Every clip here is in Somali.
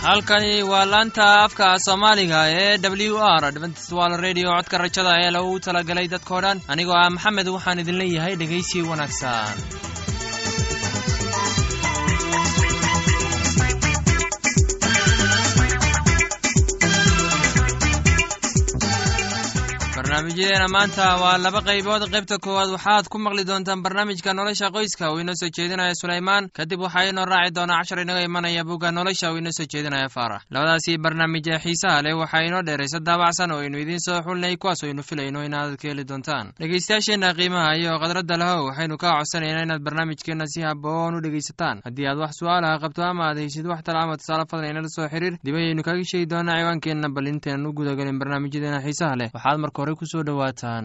halkani waa laanta afka soomaaliga ee w r dventstwal redio codka rajada ee lagu talagalay dadkao dhan anigoo ah maxamed waxaan idin leeyahay dhegaysi wanaagsan barnaamijyadeena maanta waa laba qaybood qaybta koowaad waxaad ku maqli doontaan barnaamijka nolosha qoyska uu inoo soo jeedinaya sulaymaan kadib waxaa inoo raaci doonaa cashar inaga imanaya bugga nolosha uu inoo soo jeedinaya faarax labadaasii barnaamij ee xiisaha leh waxaa inoo dheeraysa daabacsan oo aynu idiin soo xulnay kuwaas oo aynu filayno inaad ka heli doontaan dhegeystayaasheenna qiimaha iyo khadradda lahow waxaynu kaa codsanaynaa inaad barnaamijkeenna si haboon u dhegaysataan haddii aad wax su-aalaha qabto ama aad heysid wax tala ama tusaale fadlan inala soo xiriir dib ayaynu kaga sheegi doonaa ciwaankeenna bal intaynan u gudagelin barnaamijyadeena xiisaha leh waxaad marka hore kusoo dhowaataan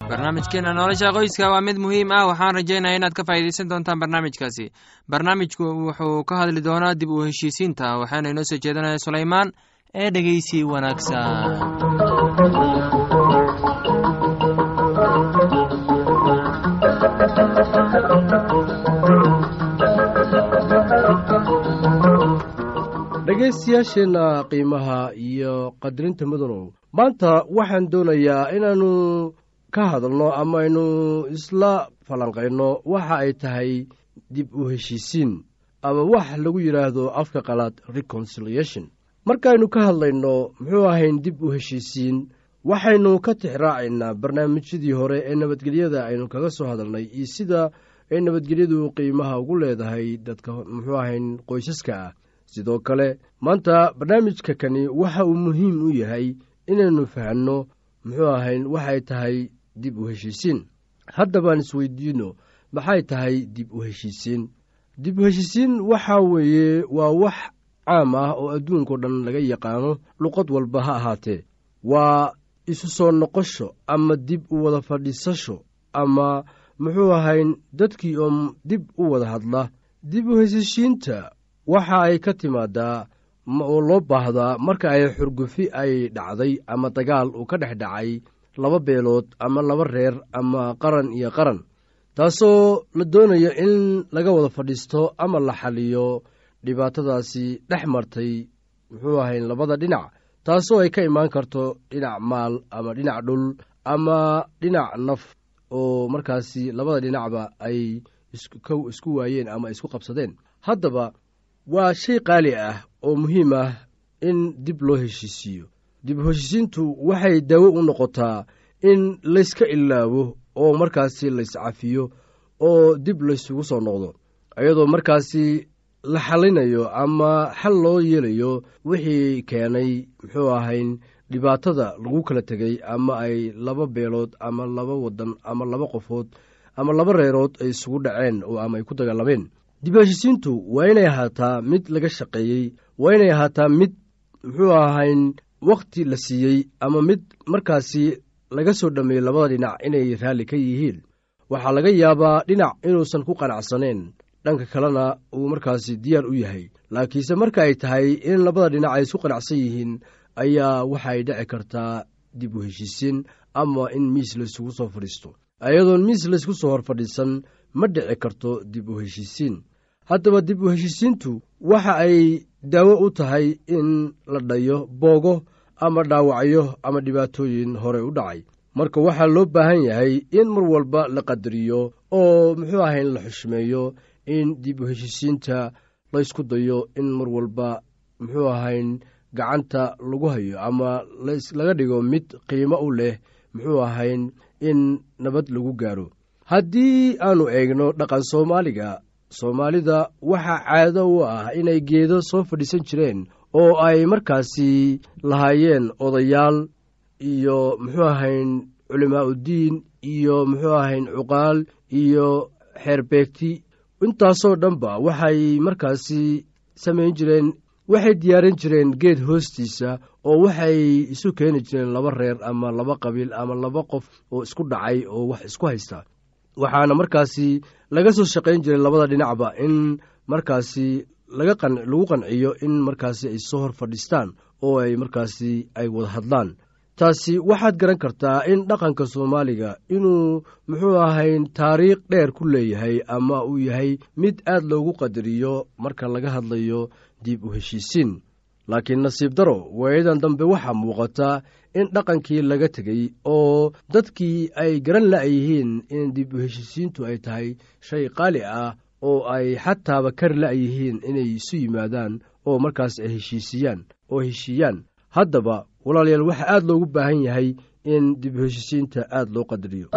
barnaamijkeena nolosha qoyska waa mid muhiim ah waxaan rajaynaya inaad ka faa'iidaysan doontaan barnaamijkaasi barnaamijku wuxuu ka hadli doonaa dib u heshiisiinta waxaana inoo soo jeedanaya sulaymaan ee dhegeysi wanaagsan dhegaystayaasheenna qiimaha iyo qadarinta mudanow maanta waxaan doonayaa inaannu ka hadalno ama aynu isla falanqayno waxa ay tahay dib u heshiisiin ama wax lagu yidhaahdo afka qalaad reconciliation markaaynu ka hadlayno muxuu ahayn dib u heshiisiin waxaynu ka tixraacaynaa barnaamijyadii hore ee nabadgelyada aynu kaga soo hadalnay iyo sida ay nabadgelyadu qiimaha ugu leedahay dadka muxuu ahayn qoysaska ah sidoo kale maanta barnaamijka kani waxa uu muhiim u yahay inaynu fahanno muxuu ahayn waxay tahay dib u heshiisiin haddabaan isweydiino maxay tahay dib u heshiisiin dib u heshiisiin waxaa weeye waa wax caam ah oo adduunkao dhan laga yaqaano luqad walba ha ahaatee waa isu soo noqosho ama dib u wada fadhiisasho ama muxuu ahayn dadkii oo dib u wada hadla dib u heshiishiinta waxa ay ka timaadaa oo loo baahdaa marka ay xurgufi ay dhacday ama dagaal uu ka dhex dhacay laba beelood ama laba reer ama qaran iyo qaran taasoo la doonayo in laga wada fadhiisto ama la xaliyo dhibaatadaasi dhex martay muxuu ahayn labada dhinac taasoo ay ka imaan karto dhinac maal ama dhinac dhul ama dhinac naf oo markaasi labada dhinacba ay isku waayeen ama isku qabsadeen haddaba waa shay qaali ah oo muhiim ah in dib loo heshiisiiyo dib u heshiisiintu waxay daawo u noqotaa in layska ilaabo oo markaasi layscafiyo oo dib laysugu soo noqdo iyadoo markaasi la xallinayo ama xal loo yeelayo wixii keenay muxuu ahayn dhibaatada lagu kala tegay ama ay laba beelood ama laba wadan ama laba qofood ama laba reerood ay isugu dhaceen oo ama ay ku dagaalameen dib heshiisiintu waa inay ahaataa mid laga shaqeeyey waa inay ahaataa mid muxuu ahayn wakhti la siiyey ama mid markaasi laga soo dhammeeyey labada dhinac inay raalli ka yihiin waxaa laga yaabaa dhinac inuusan ku qanacsaneen dhanka kalena uu markaasi diyaar u yahay laakiinse marka ay tahay in labada dhinac ay isku qanacsan yihiin ayaa waxay dhici kartaa dib u heshiisiin ama in miis laysugu soo fadhiisto ayadoon miis laysku soo hor fadhiisan ma dhici karto dib u heshiisiin haddaba dib u heshiisiintu waxa ay daawo u tahay in la dhayo boogo ama dhaawacyo ama dhibaatooyin hore u dhacay marka waxaa loo baahan yahay in mar walba la qadariyo oo muxuu ahayn la xushmeeyo in dib u heshiisiinta laysku dayo in mar walba muxuu ahayn gacanta lagu hayo ama laga dhigo mid qiimo u leh muxuu ahayn in nabad lagu gaaro haddii aannu eegno dhaqan soomaaliga soomaalida waxaa caado u ah inay geedo soo fadhiisan jireen oo ay markaasi lahaayeen odayaal iyo muxuu ahayn culimaa uddiin iyo muxuu ahayn cuqaal iyo xeerbeegti intaasoo dhanba waxay markaasi samayn jireen waxay diyaarin jireen geed hoostiisa oo waxay isu keeni jireen laba reer ama laba qabiil ama laba qof oo isku dhacay oo wax isku haysta waxaana markaasi laga soo shaqayn jiray labada dhinacba in markaasi lagu qanciyo in markaasi ay soo hor fadhiistaan oo ay markaasi ay wada hadlaan taasi waxaad garan kartaa in dhaqanka soomaaliga inuu muxuu ahayn taariikh dheer ku leeyahay ama uu yahay mid aad loogu qadariyo marka laga hadlayo dib u heshiisiin laakiin nasiib daro waayadan dambe waxaa muuqata in dhaqankii laga tegey oo dadkii ay garan la'yihiin in dib u heshiisiintu ay tahay shay qaali ah oo ay xataaba kari la'yihiin inay isu yimaadaan oo markaas ay heshiisiyaan oo heshiiyaan haddaba walaalayaal waxaa aad loogu baahan yahay in dib u heshiisiinta aad loo qadariyo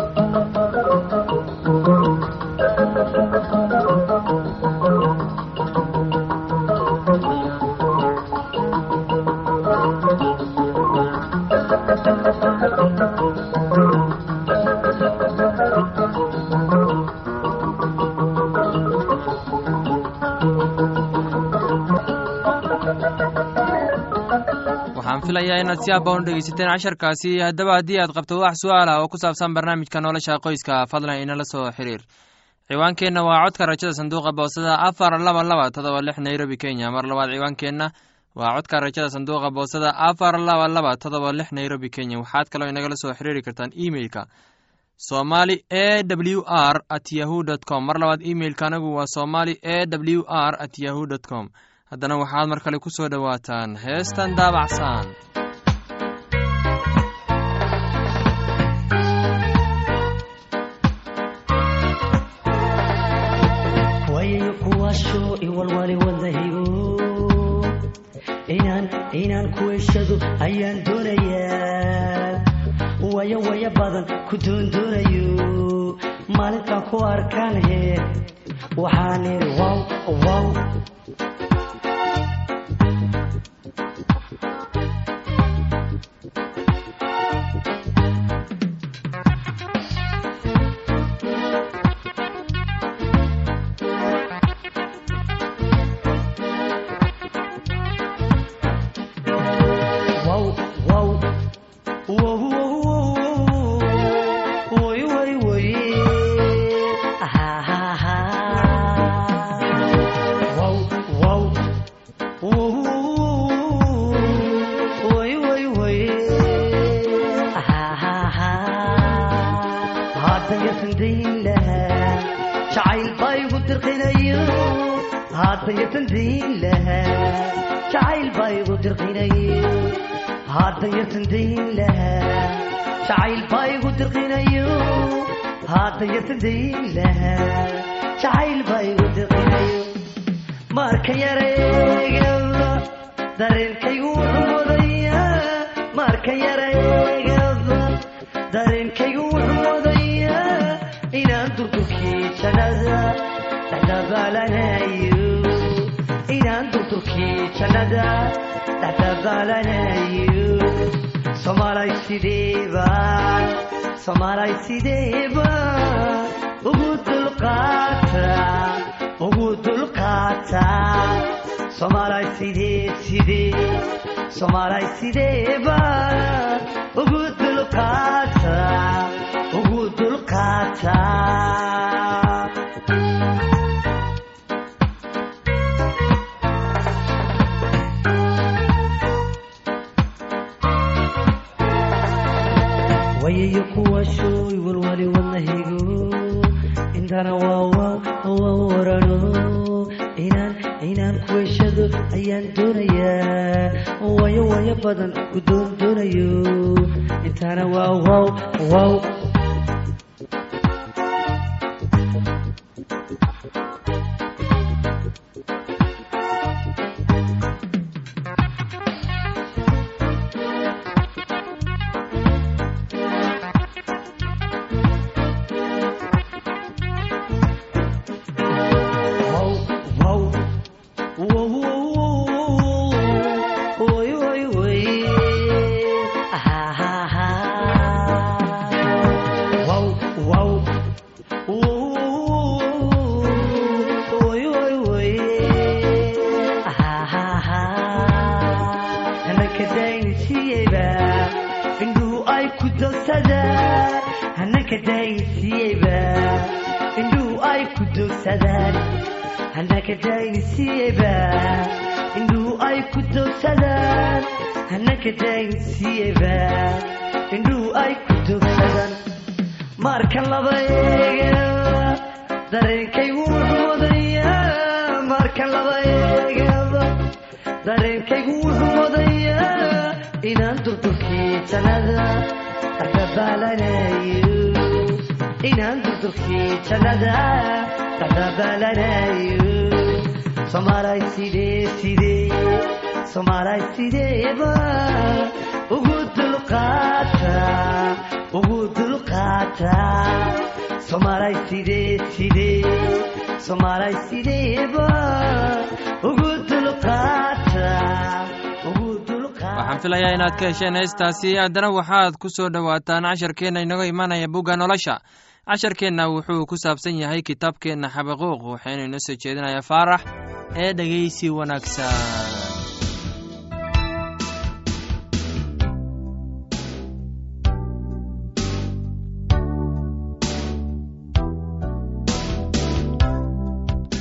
filayaa inaad si abba u dhegeysateen casharkaasi haddaba haddii aad qabto wax su-aal ah oo ku saabsan barnaamijka nolosha qoyska fadlan inala soo xiriir ciwaankeenna waa codka rajada sanduuqa boosada afar laba laba todoba lix nairobi kenya mar labaad ciwaankeenna waa codka rajada sanduuqa boosada afar laba laba todoba lix nairobi kenya waxaad kaloo inagala soo xiriiri kartaan emeilka somali e w r at yahu dt com mar labaad emeilka anagu waa somali e w r at yahu dt com haddana waxaad mar kale ku soo dhowaataan heestan daabacsan wayayo kuwaasho iwalwali wadahigo inaan inaan kuweshado ayaan doonayaa waya waya badan ku doondoonayo maalintaan ku arkaan he waxaan idhi wow wow wow wow wow wow woy woy woy ha ha ha wow wow wow woy woy woy ha ha ha hadda yasan dayn lahaa jacayl baa igu dirqinayo hadda yasan dayn lahaa jacayl baa igu dirqinayo hadda yasan dayn lahaa jacayl baa igu dirqinayo hadda yasan dayn lahaa jacayl baa igu dirqinayo marka yareegaba dareenkaygu wuxuu wadaya marka yareegaba dareenkaygu wuxuu wadaya inaan durdurkii jannada dhexdabaalanayo inaan durdurkii jannada dhexdabaalanayo soomaalay sideebaan soomaalay sideebaan ugu dulqaata ugu dulqaata soomaalay sidee sidee soomaalay sideebaan ugu dulqaata ugu dulqaata wayayo kuwaashooy walwali wadnahigo intana waa waa warano inaan inaan kuweshado ayaan doonayaa wayo wayo badan ku doon doonayo intana waa wow wow wow wow wow wow woy woy woy ha ha ha wow wow wow woy woy woy ha ha ha hanaka daynisiiyeyba indhuhu ay ku dogsadaan hanaka daynisiiyeyba indhuhu ay ku dogsadaan hanaka daynisiiyeyba indhuhu ay ku dogsadaan hanaka daynisiiyeyba indhuhu ay ku dogsadaan marka laba eegaba dareenkaygu wuxuu wadayaa marka laba eegaba dareenkaygu wuxuu wadayaa inaan durdurkii jannada dhexdabaalanayo inaan durdurkii jannada dhexdabaalanayo soomaalay sidee sidee soomaalay sideeba ugu dulqaata ugu dulqaata soomaalay sidee sidee soomaalay sideeba ugu dulqaata ugu dulqaata waxaan filayaa inaad ka hesheen heestaasi haddana waxaad ku soo dhowaataan casharkeenna inaga imanaya bugga nolosha casharkeenna wuxuu ku saabsan yahay kitaabkeenna xabaquuq waxaynu inoo soo jeedinayaa faarax ee dhegaysi wanaagsan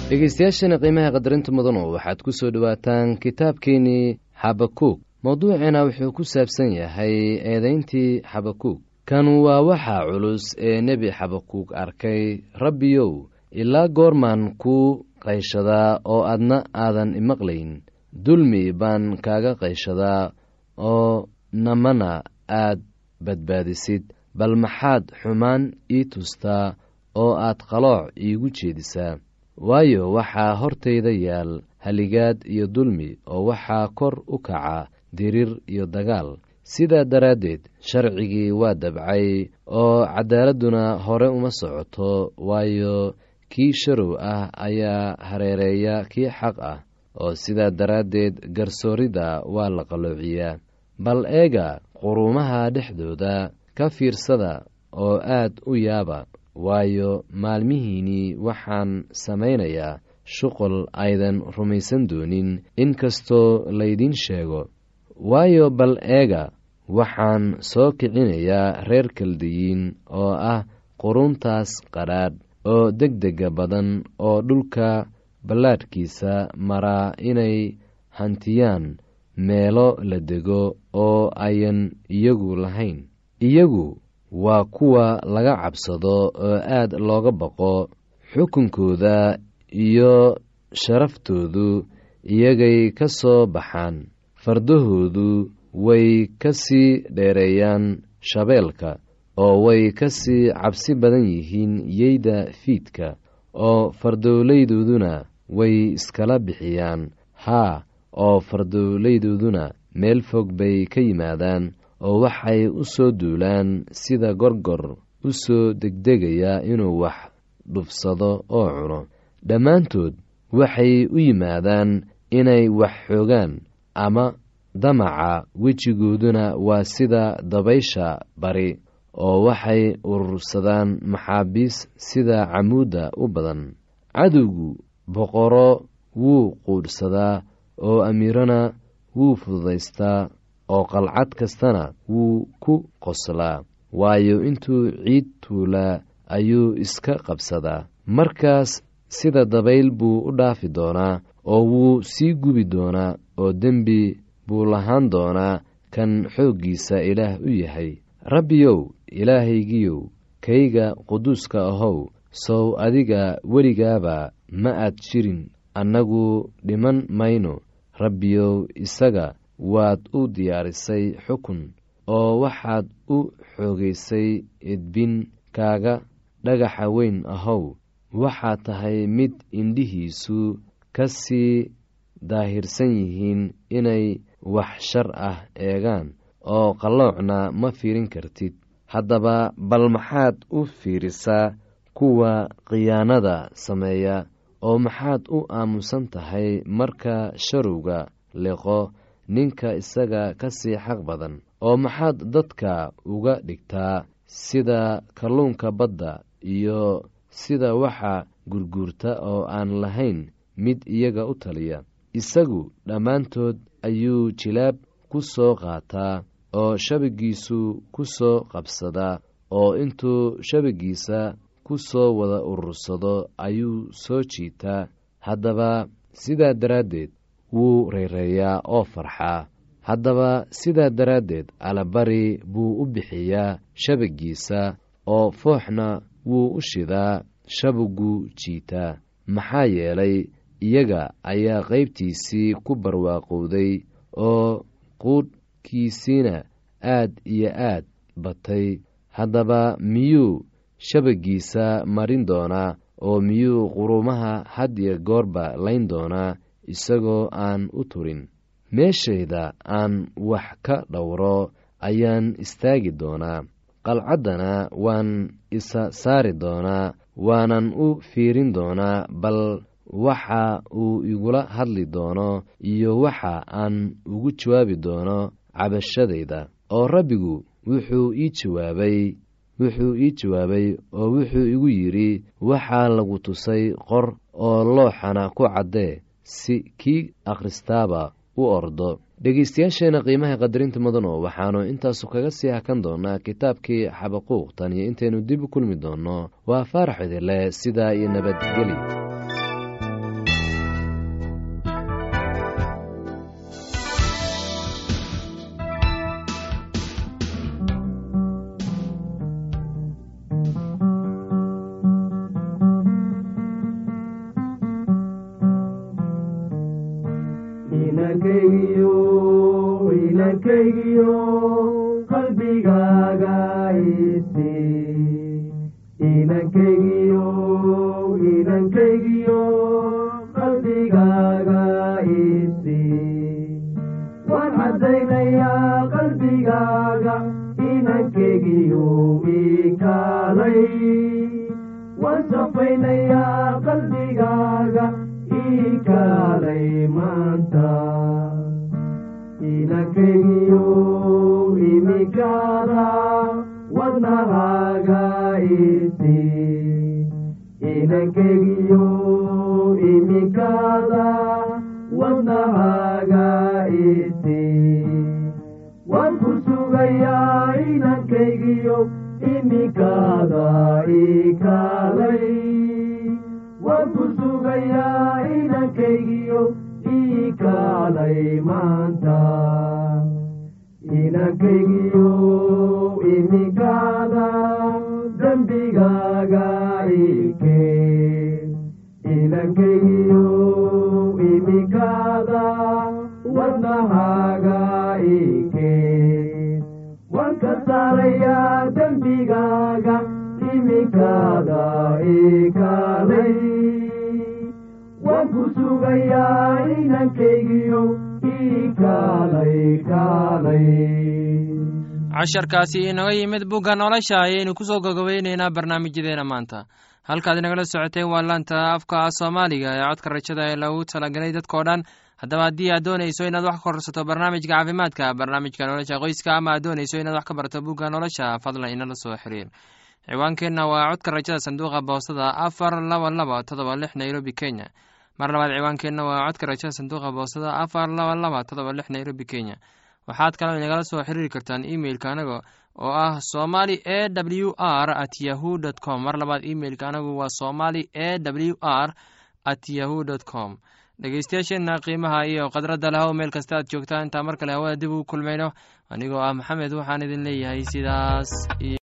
dhegeystayaashana qiimaha qadarinta mudano waxaad ku soo dhowaataan kitaabkeenii xabakuug mowduuceena wuxuu ku saabsan yahay eedayntii xabakuug kanu waa waxa culus ee nebi xabakuug arkay rabbiyow ilaa goormaan ku qayshadaa oo adna aadan imaqlayn dulmi baan kaaga qayshadaa oo namana aad badbaadisid bal maxaad xumaan ii tustaa oo aad qalooc iigu jeedisaa waayo waxaa hortayda yaal haligaad iyo dulmi oo waxaa kor u kaca dirir iyo dagaal sidaa daraaddeed sharcigii waa dabcay oo caddaaladduna hore uma socoto waayo kii sharow ah ayaa hareereeya kii xaq ah oo sidaa daraaddeed garsoorida waa la qalloociyaa bal eega quruumaha dhexdooda ka fiirsada oo aad u yaaba waayo maalmihiinnii waxaan samaynayaa shuqul aydan rumaysan doonin inkastoo laydin sheego waayo bal eega waxaan soo kicinayaa reer kaldiyiin oo ah quruntaas qadhaadh oo degdega badan oo dhulka ballaadhkiisa maraa inay hantiyaan meelo la dego oo ayan iyagu lahayn iyagu waa kuwa laga cabsado oo aad looga baqo xukunkooda iyo sharaftoodu iyagay ka soo baxaan fardahoodu way ka sii dheereeyaan shabeelka oo way ka sii cabsi badan yihiin yeyda fiidka oo fardowlaydooduna way iskala bixiyaan haa oo fardowlaydooduna meel fog bay ka yimaadaan oo waxay u soo duulaan sida gorgor u soo degdegaya inuu wax dhufsado oo cuno dhammaantood waxay u yimaadaan inay wax xoogaan ama damaca wejigooduna waa sida dabaysha bari oo waxay urursadaan maxaabiis sida camuudda u badan cadowgu boqoro wuu quudhsadaa oo amiirana wuu fududaystaa oo qalcad kastana wuu ku qoslaa waayo intuu ciid tuulaa ayuu iska qabsadaa markaas sida dabayl buu u dhaafi doonaa oo wuu sii gubi doonaa oo dembi buu lahaan doonaa kan xooggiisa ilaah u yahay rabbiyow ilaahaygiyow kayga quduuska ahow sow adiga weligaaba ma aad jirin annagu dhiman mayno rabbiyow isaga waad u diyaarisay xukun oo waxaad u xoogaysay edbin kaaga dhagaxa weyn ahow waxaad tahay mid indhihiisu ka sii daahirsan yihiin inay wax shar ah eegaan oo qalloocna ma fiirin kartid haddaba bal maxaad u fiirisaa kuwa khiyaanada sameeya oo maxaad u aamusan tahay marka sharowga liqo ninka isaga ka sii xaq badan oo maxaad dadka uga dhigtaa sida kalluunka badda iyo sida waxa gurguurta oo aan lahayn mid iyaga u taliya isagu dhammaantood ayuu jilaab ku soo qaataa oo shabagiisu ku soo qabsadaa oo intuu shabagiisa ku soo wada urursado ayuu soo jiitaa haddaba sidaa daraaddeed wuu reyreeyaa oo farxaa haddaba sidaa daraaddeed alabari buu u bixiyaa shabagiisa oo fooxna wuu u shidaa shabagu jiitaa maxaa yeelay iyaga ayaa qaybtiisii ku barwaaqowday oo quudhkiisiina aad iyo aad batay haddaba miyuu shabagiisa marin doonaa oo miyuu quruumaha had iyo goorba layn doonaa isagoo aan u turin meeshayda aan wax ka dhowro ayaan istaagi doonaa qalcaddana waan isa saari doonaa waanan u fiirin doonaa bal waxa uu igula hadli doono iyo waxa aan ugu jawaabi doono cabashadayda oo rabbigu wuxuu ii jawaabay wuxuu ii jawaabay oo wuxuu igu yidhi waxaa lagu tusay qor oo looxana ku caddee si kii akhristaaba u ordo dhegeystayaasheena qiimaha qadarinta mudano waxaannu intaasu kaga sii hakan doonaa kitaabkii xabaquuq tan iyo intaynu dib u kulmi doonno waa faarax idinleh sidaa iyo nabadgeli inankaygiyo inankaygiyo qalbigaaga isi inankaygiyo inankaygiyo qalbigaaga isi waan caddaynayaa qalbigaaga inankaygiyo ikaalay waan safaynayaa qalbigaaga ikaalay maanta inankaygiyo imikaada wadnahaaga isi inankaygiyo imikaada wadnahaaga isi waan ku sugayaa inankaygiyo imikaada ikaalay waan ku sugayaa inankaygiyo ikaalay maanta inankaygiyo imikaada dembigaaga ikeen inankaygiyo imikaada wadnahaaga ikeen waan ka saarayaa dembigaaga imikaada ikaalay waan ku sugayaa inankaygiyo ikaalay kaalay casharkaasi inaga yimid bugga nolosha ayaynu kusoo gogobeyneynaa barnaamijyadeena maanta halkaad inagala socoteen waa laanta afka soomaaliga ee codka rajada ee lagu talagelay dadkao dhan haddaba haddii aad doonayso inaad wax ka korsato barnaamijka caafimaadka barnaamijka nolosha qoyska ama aad doonayso inaad wax ka barato bugga nolosha fadlan inala soo xiriir ciwaankeenna waa codka rajada sanduuqa boostada afar laba laba todoba lix nairobi kenya mar labaad ciwaankeenna waa codka rajada sanduuqa boostada afar laba laba todoba lix nairobi kenya waxaad kaloo inagala soo xiriiri kartaan imeilka anaga oo ah somali e w r at yahu dt com mar labaad imeilka anagu waa somali e w r at yahu dt com dhegeystayaasheenna qiimaha iyo khadradda lahow meel kasta aad joogtaan intaa mar kale hawada dib ugu kulmayno anigoo ah maxamed waxaan idin leeyahay sidaas iyo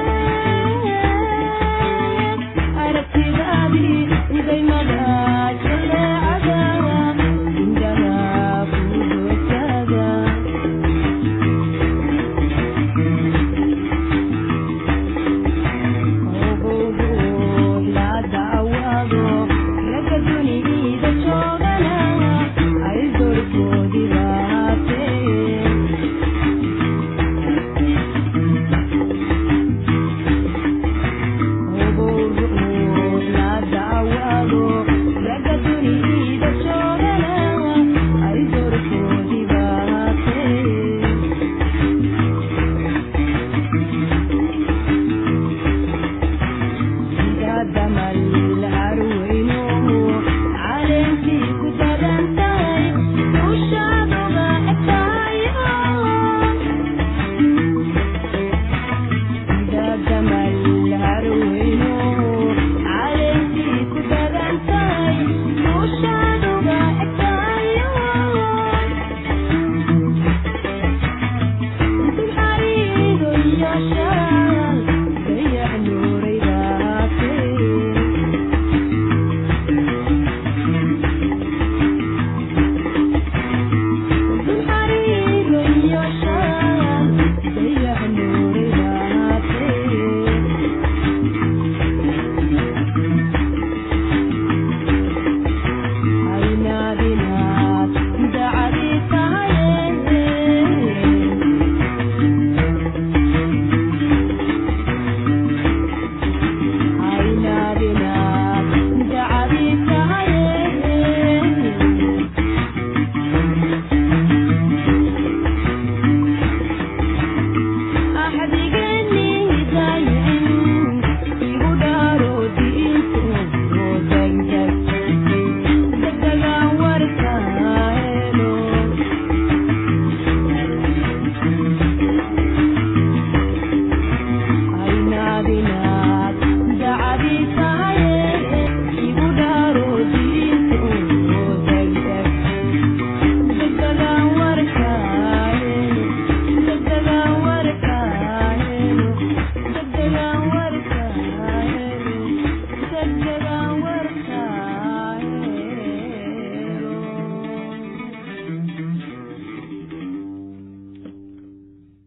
Aragtidaadii, uday magaca